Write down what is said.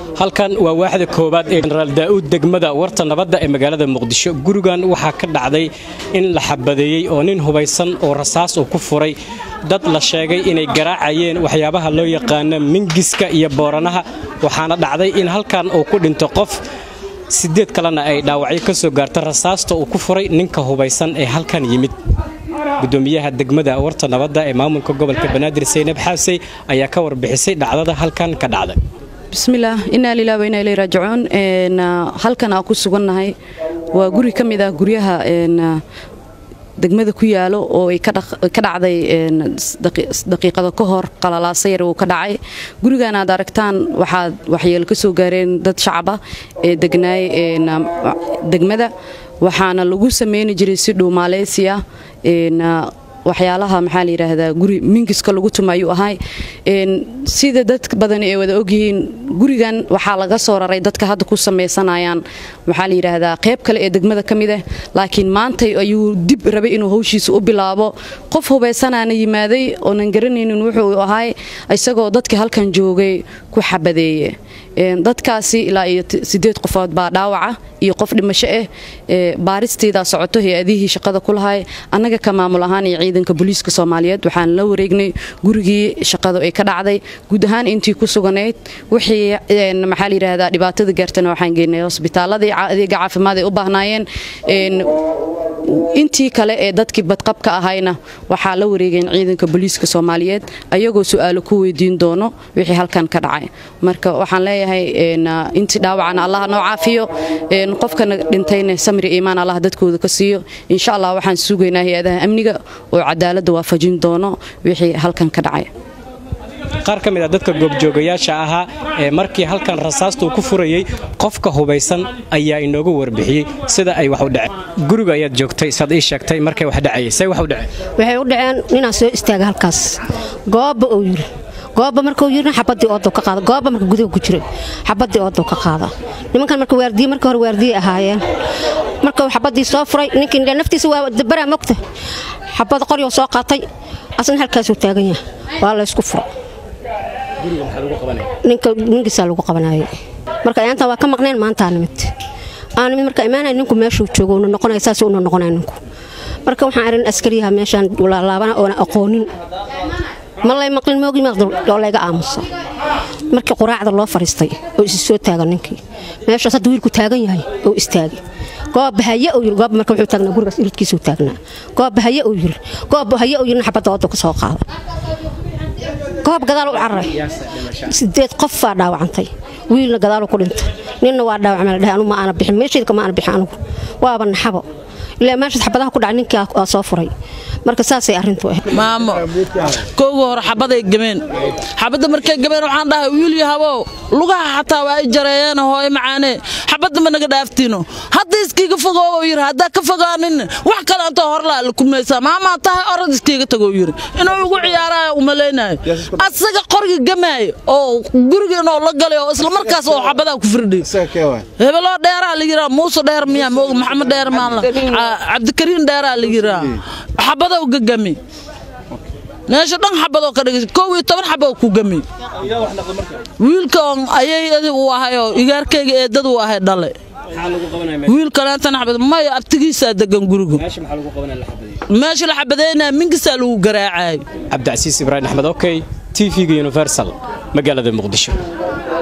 halkan waa waaxda koowaad ee jenaraal daa'uud degmada warta nabadda ee magaalada muqdisho gurigan waxaa ka dhacday in la xabadeeyey oo nin hubaysan oo rasaas uu ku furay dad la sheegay inay garaacayeen waxyaabaha loo yaqaano mingiska iyo booranaha waxaana dhacday in halkan uu ku dhinto qof sideed kalena ay dhaawacyo ka soo gaarta rasaasta uu ku furay ninka hubaysan ee halkan yimid gudoomiyaha degmada warta nabadda ee maamulka gobolka banaadir saynab xaasey ayaa ka warbixisay dhacdada halkan ka dhacday bismillaah innaa lilah wa innaa ilay raajicuun halkan aan ku sugannahay waa guri ka mid ah guryaha degmada ku yaalo oo ay ka dhacday daqiiqada ka hor qalalaasa yar uu ka dhacay gurigan aad aragtaan waxaad waxyeelo ka soo gaareen dad shacaba ee degnaay degmada waxaana lagu sameyni jiray si dhow maaleysiya waxyaalaha maxaa la yidhaahdaa guri mingiska lagu tuma ayuu ahay sida dad badan ay wada ogyihiin gurigan waxaa laga soo raray dadka hadda ku samaysanayaan maxaa la yidhaahdaa qayb kale ee degmada ka mid ah laakiin maantay ayuu dib rabay inuu hawshiisa u bilaabo qof hubaysanaana yimaaday oonan garanaynin wuxuu ahay isagoo dadka halkan joogay ku xabadeeye dadkaasi ilaa iyo sideed qofood baa dhaawaca iyo qof dhimasho ah baaristeedaa socoto hay-adihii shaqada ku lahay annaga ka maamul ahaan iyo ciidanka booliiska soomaaliyeed waxaan la wareegnay gurigii shaqadu ay ka dhacday guud ahaan intii ku suganayd wixii maxaa la yidhaahdaa dhibaatada gaartana waxaan geynay hosbitaaladii adeega caafimaad ay u baahnaayeen intii kale ee dadkii badqabka ahayna waxaa la wareegeen ciidanka booliiska soomaaliyeed ayagoo su-aalo ku weydiin doono wixii halkan ka dhacay marka waxaan leeyahay intii dhaawacana allah noo caafiyo qofkana dhintayna samri iimaan allah dadkooda ka siiyo insha allah waxaan sugaynaa hay-adaha amniga oo cadaaladda waafajin doono wixii halkan ka dhacay qaar ka mid a dadka goobjoogayaasha ahaa ee markii halkan rasaastuu ku furayey qofka hubaysan ayaa inoogu warbixiyey sida ay wax u dhaceen guriga ayaad joogtay saad ii sheegtay markay wax dhacayay say wax u dhaceen waxay u dhaceen ninaa soo istaaga halkaas goobba uu yiri goobba markuu yirina xabadii oodow ka qaada goobba marka gudaha ku jiray xabadii oodow ka qaada nimankan marka waardiye marka hore waardiye ahaayeen marka xabadii soo furay ninkii naftiisa waa dabaraa mogta xabad qoryoo soo qaatay asna halkaasuu taagan yahay waa la ysku furay ninka ninkiisaa lagu qabanayay marka ayaantan waa ka maqneen maantaa nimid aa nimid marka imaanay ninku meeshuu joogo una noqonaya saas una noqonaya ninku marka waxaan arin askariyaha meeshaan laalaabana oona aqoonin ma lay maqlin moogi maqdul oo layga aamuso markii quraacda loo fariistay oo isi soo taagan ninkii meeshaas hadda wiilku taagan yahay oo istaagay goob haye uu yiri goob marka wuxuu taagnaa gurigaas iridkiisuu taagnaa goob haye uu yiri goob haye uu yiri xabadda wadda ka soo qaada goob gadaal u cararay sideed qof baa dhaawacantay wiilna gadaalu ku dhintay ninna waa dhaawacmay ladhahay anu ma aana bixin meeshaydka ma aana bixin anugu waaba naxabo ilaa meeshaas xabadaha ku dhacay ninkii aa soo furay marka saasay arrintu ahayd maamo kowga hore xabaday gameen xabadda markay gameen waxaan dhahay wiil yahabow lugaha xataa waa ay jareeyeen hooyo macaanee xabadda ma naga dhaaftiino hadda iskiiga fogoo oo yiri haddaa ka fogaanin wax kale antoo horlaa la kumaysaa maamaa tahay orad iskiiga tagoo yiri inuu ugu ciyaaraayo umalaynayo asaga qorga gamaayo oo guriga inoo la galay oo isla markaas oo xabadaa ku firdhiy hebeloo dheeraa la yiraa muuse dheer miyaa mooga maxamed dheer maanla cabdikariin dheeraa la yiraa xabadow gagami meesha dhan xabadoo ka dhigay kow iyo toban xaboo ku gami wiilka on ayay uu ahay oo igaarkayga eedad uu ahay dhale wiil kaleentana xabad maya abtigiisaa degan gurigu meesha la xabadeynaya minkisaa lagu garaacay cabdicasiis ibraahim axmed okey t v-ga universal magaalada muqdisho